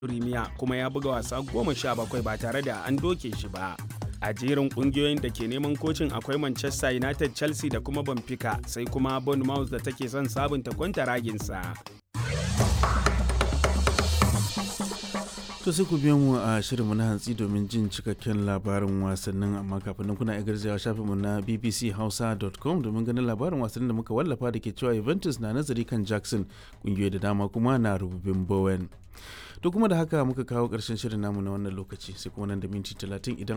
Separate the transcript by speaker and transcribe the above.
Speaker 1: Premier kuma ya buga wasa goma sha bakwai ba tare da an doke shi ba. A jerin kungiyoyin da ke neman kocin akwai Manchester United, Chelsea da kuma Benfica sai kuma Bournemouth da take son sabunta kwantaraginsa.
Speaker 2: To sai ku biyo mu a shirinmu na hantsi domin jin cikakken labarin wasannin amma kafin nan kuna garzawa shafinmu na bbchausa.com domin ganin labarin wasannin da muka wallafa da ke cewa Juventus na nazari kan Jackson kungiyoyi da dama kuma na rububin Bowen. To kuma da haka muka kawo ƙarshen shirin namu na wannan lokaci sai kuma nan da minti talatin idan